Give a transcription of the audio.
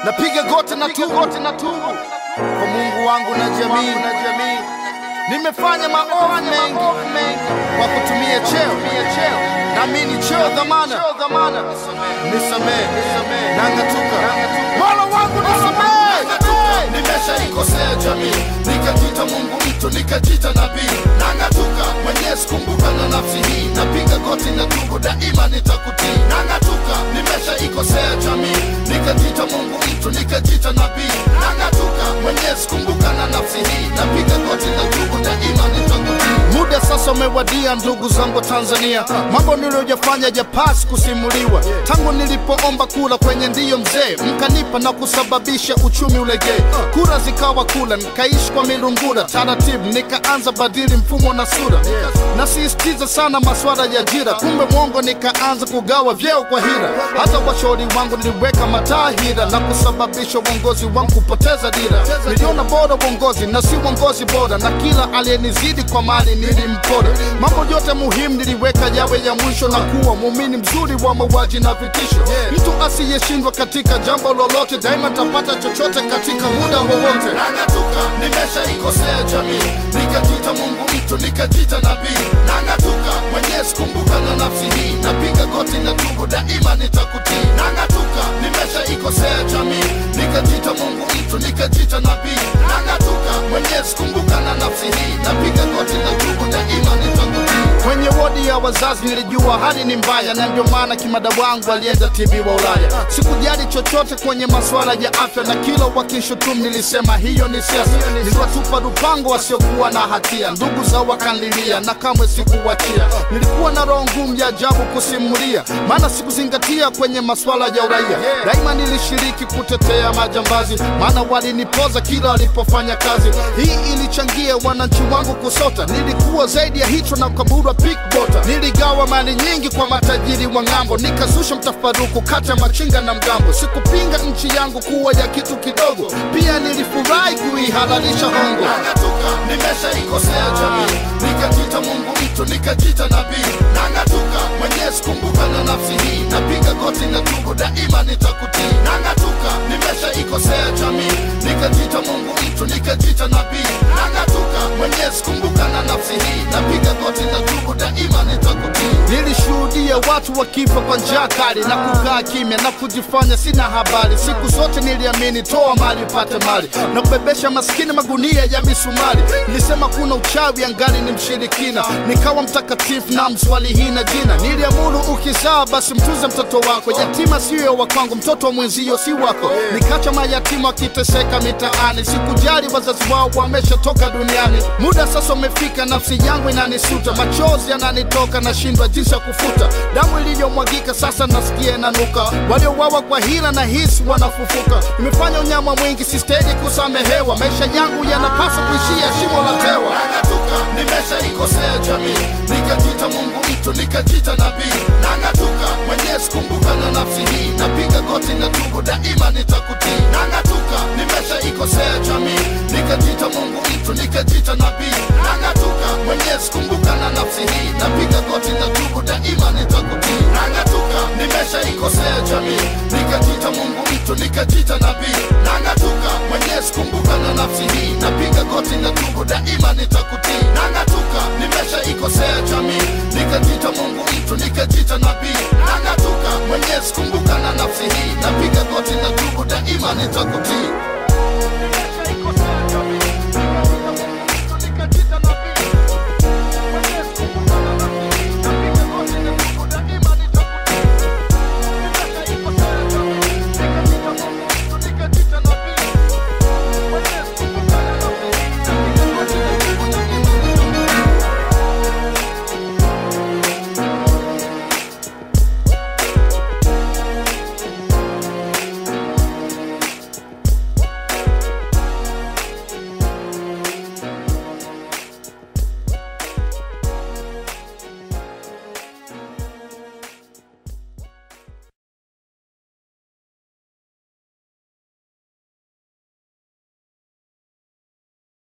napiga goti na tubu na tubu kwa Mungu wangu na jamii na jamii. Nimefanya maovu mengi kwa kutumia cheo nami ni cheo dhamana, nisamehe nang'atuka, Mola wangu nisamehe, nimeshaikosea jamii, nikajita Mungu mtu, nikajita nabii, nang'atuka Mwenyezi, kumbuka na nafsi hii, napiga goti na tubu, daima nitakutii, nang'atuka, nimeshaikosea jamii, nikajita Mungu mtu, nikajita nabii, nang'atuka Mwenyezi, kumbuka na nafsi hii, napiga goti na tubu, daima nitakutii. Muda sasa umewadia, ndugu zangu wa Tanzania, mambo niliyojafanya japasi kusimuliwa. Tangu nilipoomba kula kwenye ndiyo mzee, mkanipa na kusababisha uchumi ulegee, kura zikawa kula, nikaishi kwa milungula, taratibu nikaanza badili mfumo na sura, nasisitiza sana maswala ya ajira, kumbe mwongo, nikaanza kugawa vyeo kwa hira. Hata washauri wangu niliweka matahira na kusababisha uongozi wangu kupoteza dira. Niliona bora uongozi na si uongozi bora, na kila aliyenizidi kwa mali nilimpora. Mambo yote muhimu niliweka yawe ya mwisho, na kuwa muumini mzuri wa mauaji na vitisho. Mtu asiyeshindwa katika jambo lolote, daima tapata chochote katika muda wowote. Nang'atuka, nimeshaikosea jamii, nikajita Mungu mtu, nikajita nabii. Nang'atuka, Mwenyezi, kumbuka na nafsi hii, napiga goti na tubu, daima nitakutii. Nang'atuka, nimeshaikosea jamii, nikajita Mungu mtu, nikajita nabii. Nang'atuka, Mwenyezi, kumbuka na nafsi hii, napiga goti na tubu, daima nitakutii. Kwenye wodi ya wazazi nilijua hali ni mbaya, na ndio maana kimada wangu alienda tibiwa Ulaya. Sikujali chochote kwenye masuala ya afya, na kila wakishutumu nilisema hiyo ni siasa. Niliwatupa lupango wasiokuwa na hatia, ndugu zao wakanlilia na kamwe sikuwachia. Nilikuwa na roho ngumu ya ajabu kusimulia, maana sikuzingatia kwenye masuala ya uraia. Daima nilishiriki kutetea majambazi, maana walinipoza kila walipofanya kazi. Hii ilichangia wananchi wangu kusota, nilikuwa zaidi ya hicho na ukaburwa pickbota. Niligawa mali nyingi kwa matajiri wa ng'ambo, nikazusha mtafaruku kati ya machinga na mgambo. Sikupinga nchi yangu kuwa ya kitu kidogo, pia nilifurahi kuihalalisha hongo. Nang'atuka, nimeshaikosea jamii, nikajita Mungu mtu, nikajita nabii. Nang'atuka, Mwenyezi, kumbuka na nafsi hii, napiga goti na tubu, daima nitakutii. Nang'atuka, nimeshaikosea jamii, nikajita Mungu mtu, nikajita nabii. Nang'atuka, Mwenyezi, kumbuka na nafsi hii, napiga goti na tubu, daima nitakutii. Nilishuhudia watu wakifa kwa njaa kali na kukaa kimya na kujifanya sina habari. Siku zote niliamini toa mali upate mali na kubebesha maskini magunia ya misumari. Nilisema kuna uchawi angali ni mshirikina, nikawa mtakatifu na mswali hina jina. Niliamuru ukizaa basi mtunze mtoto wako, yatima siyo wa kwangu, mtoto wa mwenzio si wako. Nikacha mayatima wakiteseka mitaani, sikujali wazazi wao wameshatoka duniani. Muda sasa umefika, nafsi yangu inanisuta, machozi yananitoka, nashindwa jinsi ya kufuta damu iliyomwagika. Sasa nasikia inanuka, waliowawa kwa hila na hisi wanafufuka. Nimefanya unyama mwingi, sistahili kusamehewa. Maisha yangu yanapaswa kuishia shimo la tewa. Nang'atuka, nimeshaikosea jamii, nikajita Mungu mtu, nikajita nabii. Nang'atuka, Mwenyezi, kumbuka na nafsi hii, napiga goti na tubu, daima nitakutii. Nang'atuka, nimeshaikosea jamii, nikajita Mungu mtu, nikajita nabii. Nang'atuka, Mwenyezi, kumbuka na nafsi hii, napiga goti na tubu, daima nitakutii. Nang'atuka, nimeshaikosea jamii, nikajita Mungu mtu, nikajita nabii. Nang'atuka, Mwenyezi, kumbuka na nafsi hii, napiga goti na tubu, daima nitakutii. Nang'atuka, nimeshaikosea jamii, nikajita Mungu mtu, nikajita nabii. Nang'atuka, Mwenyezi, kumbuka na nafsi hii, napiga goti na tubu, daima nitakutii.